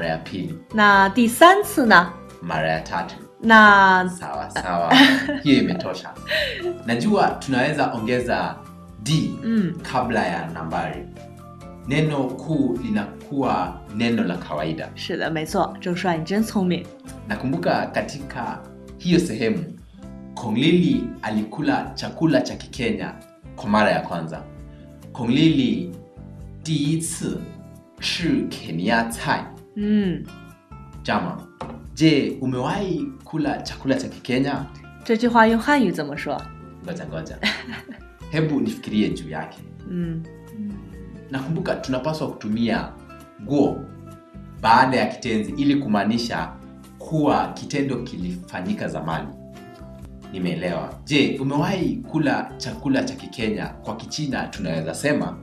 mara ya pili, 那第三次呢？ mara ya tatu. 那 Sawa sawa, hiyo imetosha. Najua tunaweza ongeza d 嗯， kabla ya nambari. Neno kuu linakuwa neno la kawaida. 是的，没错，郑帅你真聪明。 Nakumbuka katika hiyo sehemu Konglili alikula chakula cha Kikenya kwa mara ya kwanza. Konglili 第一次吃肯尼亚菜。 嗯， Jama, je, umewahi kula chakula cha Kikenya? 这句话用汉语怎么说？ Ngoja ngoja, hebu nifikirie juu yake. 嗯， Nakumbuka tunapaswa kutumia guo baada ya kitenzi ili kumaanisha kuwa kitendo kilifanyika zamani. Nimeelewa. Je, umewahi kula chakula cha Kikenya? Kwa Kichina tunaweza sema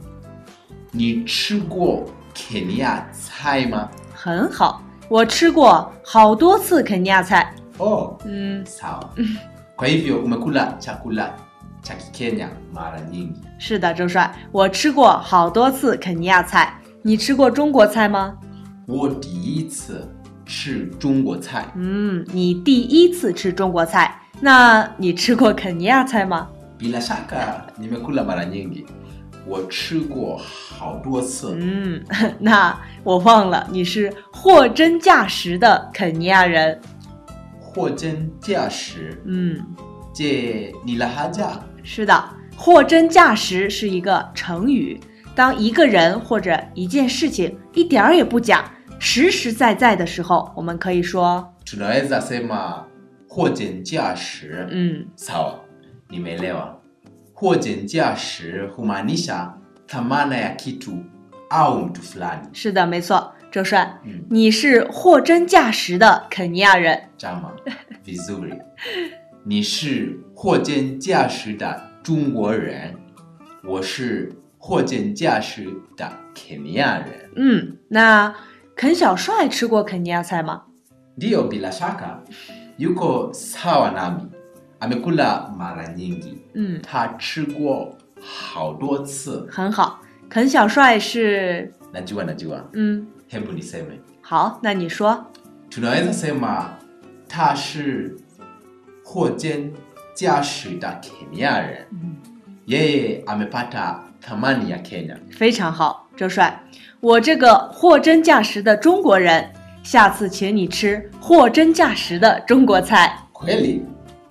ni chiguo Kenya cai ma? 很好，我吃过好多次肯尼亚菜。 Oh, 嗯， sawa. Kwa hivyo umekula chakula cha Kikenya mara nyingi. 是的，郑帅，我吃过好多次肯尼亚菜。你吃过中国菜吗？ 我第一次吃中国菜。 嗯，你第一次吃中国菜，那你吃过肯尼亚菜吗？ Bila shaka nimekula mara nyingi. 我吃过好多次。 嗯，那我忘了，你是货真价实的肯尼亚人。 货真价实。 嗯， Je, ni lahaja? 是的，货真价实是一个成语。当一个人或者一件事情一点儿也不假，实实在在的时候，我们可以说， Tunaweza sema 货真价实。 嗯， Sawa, nimeelewa. 货真价实 humaanisha thamana ya kitu au mtu fulani. 是的，没错，郑帅， 嗯你是货真价实的肯尼亚人。 Jama, vizuri. Ni shi 货真价实的中国人。我是货真价实的肯尼亚人。 嗯，那肯小帅吃过肯尼亚菜吗？ Ndiyo, bila shaka yuko sawa nami, amekula mara nyingi. 嗯， 他吃过好多次。 很好，肯小帅是， Najua, najua. 嗯， Hebu niseme, 好，那你说， tunaweza sema 他是货真价实的肯尼亚人。 嗯， Yeye amepata thamani ya Kenya. 非常好，郑帅，我这个货真价实的中国人，下次请你吃货真价实的中国菜。 Kweli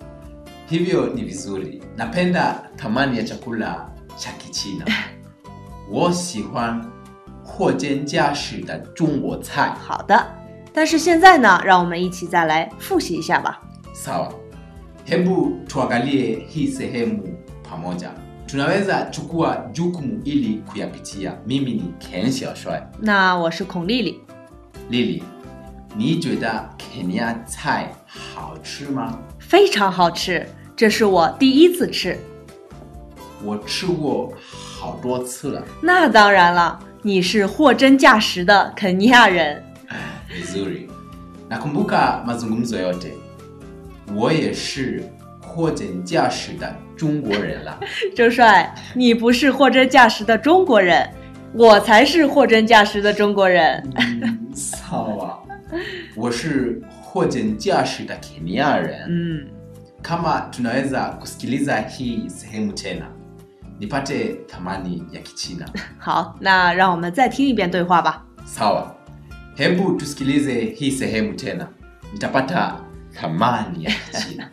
hivyo ni vizuri. Napenda thamani ya chakula cha Kichina. 我喜欢货真价实的中国菜。 好的，但是现在呢，让我们一起再来复习一下吧。 Sawa, hebu tuangalie hii sehemu pamoja. Tunaweza chukua jukumu ili kuyapitia. Mimi ni Ken Xiaoshuai. 那我是孔丽丽， Lili, 你觉得肯尼亚菜好吃吗？ 非常好吃，这是我第一次吃。 我吃过好多次了。 那当然了，你是货真价实的肯尼亚人。 Vizuri. Nakumbuka mazungumzo yote. 我也是货真价实的中国人了。 郑帅，你不是货真价实的中国人，我才是货真价实的中国人。 Sawa. 我是货真价实的肯尼亚人。 嗯， Kama tunaweza kusikiliza hii sehemu tena, nipate thamani ya Kichina. 好，那让我们再听一遍对话吧。 Sawa. Hebu tusikilize hii sehemu tena. Nitapata thamani ya Kichina.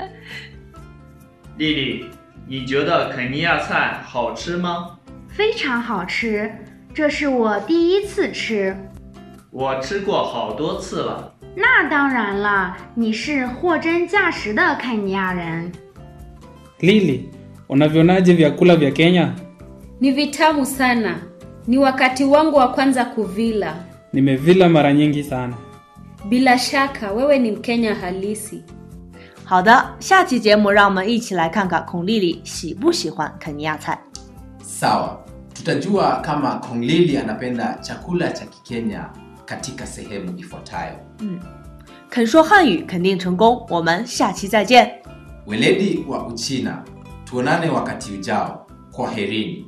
丽丽，你觉得肯尼亚菜好吃吗？ 非常好吃，这是我第一次吃。 我吃过好多次了。 那当然了，你是货真价实的肯尼亚人。 Lili, unavionaje vyakula vya Kenya? Ni vitamu sana. Ni wakati wangu wa kwanza kuvila. Nimevila mara nyingi sana. Bila shaka wewe ni Mkenya halisi. 好的，下期节目让我们一起来看看孔丽丽喜不喜欢肯尼亚菜。 Sawa, tutajua kama Konglili anapenda chakula cha Kikenya katika sehemu ifuatayo. 肯说汉语肯定成功，我们下期再见。 Weledi wa Uchina, tuonane wakati ujao. Kwaherini.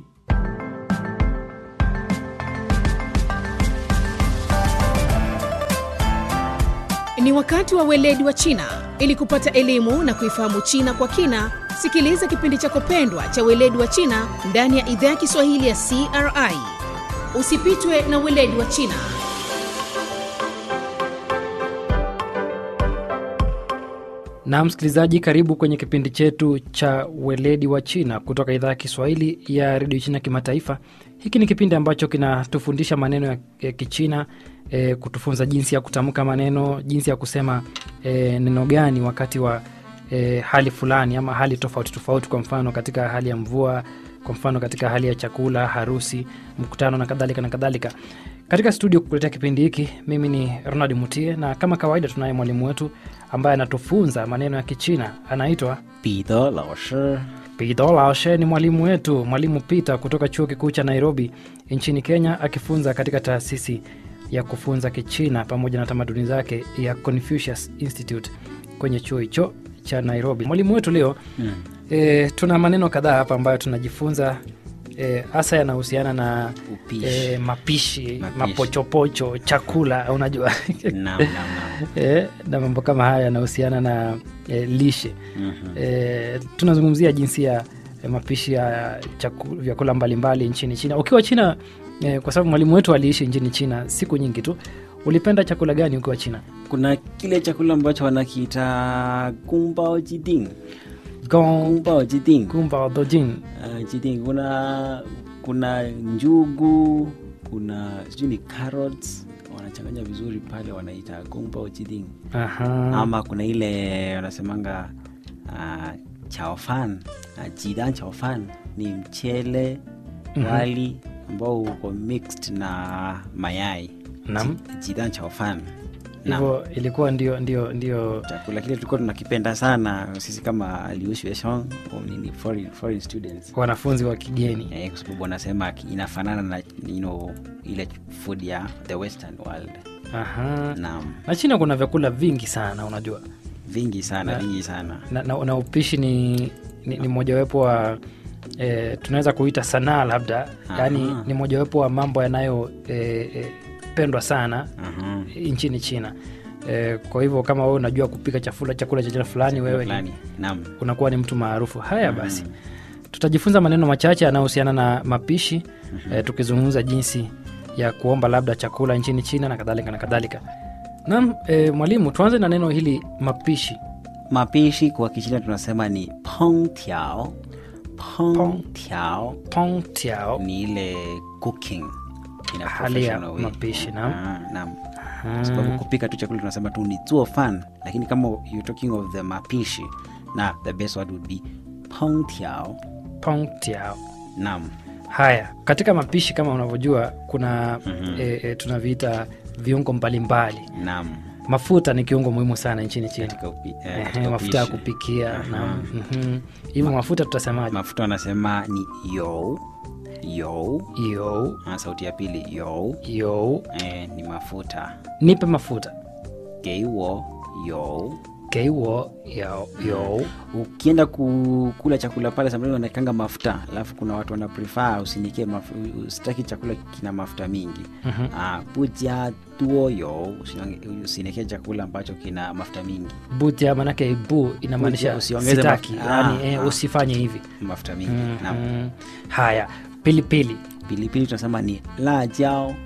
Ni wakati wa weledi wa China. Ili kupata elimu na kuifahamu China kwa kina, sikiliza kipindi chako pendwa cha weledi wa China ndani ya idhaa ya Kiswahili ya CRI. Usipitwe na weledi wa China. Na msikilizaji, karibu kwenye kipindi chetu cha weledi wa China kutoka idhaa ya Kiswahili ya redio China kimataifa. Hiki ni kipindi ambacho kinatufundisha maneno ya, ya Kichina e, kutufunza jinsi ya kutamka maneno, jinsi ya kusema e, neno gani wakati wa e, hali fulani ama hali tofauti tofauti, kwa mfano katika hali ya mvua, kwa mfano katika hali ya chakula, harusi, mkutano na kadhalika na kadhalika. Katika studio kukuletea kipindi hiki, mimi ni Ronald Mutie, na kama kawaida tunaye mwalimu wetu ambaye anatufunza maneno ya Kichina, anaitwa 彼得老师， Peter Laoshe. Ni mwalimu wetu, mwalimu Peter kutoka chuo kikuu cha Nairobi nchini Kenya, akifunza katika taasisi ya kufunza Kichina pamoja na tamaduni zake ya Confucius Institute kwenye chuo hicho cha Nairobi. Mwalimu wetu leo mm. e, tuna maneno kadhaa hapa ambayo tunajifunza hasa e, yanahusiana na Upishi. e, mapishi, Mapishi. mapochopocho, chakula unajua Naam, naam, naam. e, na mambo kama haya yanahusiana na e, lishe Mhm. e, tunazungumzia jinsi ya e, mapishi ya chaku, vyakula mbalimbali nchini China. Ukiwa China e, kwa sababu mwalimu wetu aliishi nchini China siku nyingi tu, ulipenda chakula gani ukiwa China? kuna kile chakula ambacho wanakiita gumbao jiding Gong, gumbao jiding gumba, dojin. uh, jiding kuna kuna njugu kuna sijui ni carrots wanachanganya vizuri pale wanaita gumbao jiding Aha. ama kuna ile wanasemanga uh, chaofan uh, jidan chaofan ni mchele Mhm. wali ambao uko mixed na mayai Naam. Ji- jidan chaofan Naam. Hivyo ilikuwa ndio ndio ndio chakula kile tulikuwa tunakipenda sana sisi kama liusheshon nini foreign, foreign students wanafunzi wa kigeni. eh, kwa sababu wanasema ki- inafanana na you know, ile food ya the western world Aha. naam Na China kuna vyakula vingi sana unajua. vingi sana Na- vingi sana na, na, na upishi ni, ni, ni mojawapo wa e, tunaweza kuita sanaa labda Aha. yaani ni mojawapo wa mambo yanayopendwa e, e, pendwa sana Aha. nchini China e, kwa hivyo kama wewe unajua kupika chakula chakula cha jina fulani wewe ni, fulani naam unakuwa ni mtu maarufu haya basi tutajifunza maneno machache yanayohusiana na mapishi e, tukizungumza jinsi ya kuomba labda chakula nchini China na kadhalika na kadhalika naam e, mwalimu tuanze na neno hili mapishi mapishi kwa kichina tunasema ni pong tiao pong tiao pong tiao ni ile cooking in a Hali ya professional way. mapishi, naam. Ah, naam Kwa sababu kupika tu chakula tunasema tu ni zuo fan lakini kama you're talking of the mapishi na the best word would be pong tiao pong tiao naam haya katika mapishi kama unavyojua kuna Mhm. e, e, tunaviita viungo mbalimbali naam mafuta ni kiungo muhimu sana nchini china katika upi, eh, Ehe, katika mafuta ya upishi. kupikia Aha. na mhm. hivyo mafuta tutasemaje mafuta wanasema ni yo yo yo ah, sauti ya pili yo yo eh, ni mafuta nipe mafuta geiwo yo geiwo yo yo ukienda ku- kula chakula pale samani wanakanga mafuta alafu kuna watu wana prefer usinikie maf- usitaki chakula kina mafuta mingi Mhm. ah, buja tuo yo usinikie chakula ambacho kina mafuta mingi butia manake bu inamaanisha Butia, usiongeze sitaki mafuta. yani Ah, eh, ah. usifanye hivi mafuta mingi Mhm. naam haya pilipili pilipili tunasema ni la jao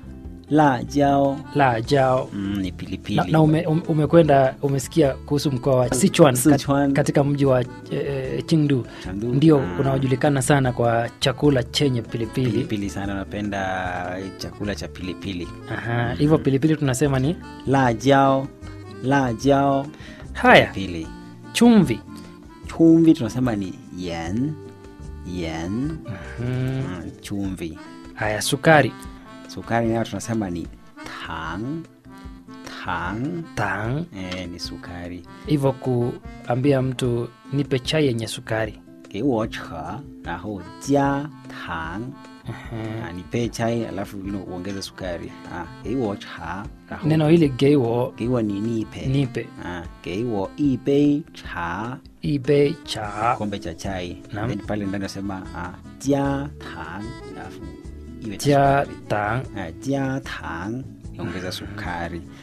la jao la jao mm, ni pilipili na, na ume, um- umekwenda umesikia kuhusu mkoa wa Sichuan, kat- Sichuan. katika mji wa e, Chengdu Chengdu. ndio Ah. unaojulikana sana kwa chakula chenye pilipili. pilipili sana napenda chakula cha pilipili Aha, hivyo pilipili tunasema ni la jao la jao haya. pilipili Chumvi chumvi tunasema ni yen yen mm, mm, chumvi haya. Sukari sukari nayo tunasema ni tang tang tang, eh, ni sukari hivyo kuambia mtu nipe chai yenye sukari 给我茶然后加糖 Aha. Ah, nipe chai alafu you know, uongeze sukari ah, 给我茶然后 Neno hili geiwo 给我你 nipe nipe 啊，给我一杯茶 ibe cha kombe cha chai Naam. then pale ndani nasema ah, 加糖 alafu iwe na ja sukari. tang Ah, 加糖 ongeza sukari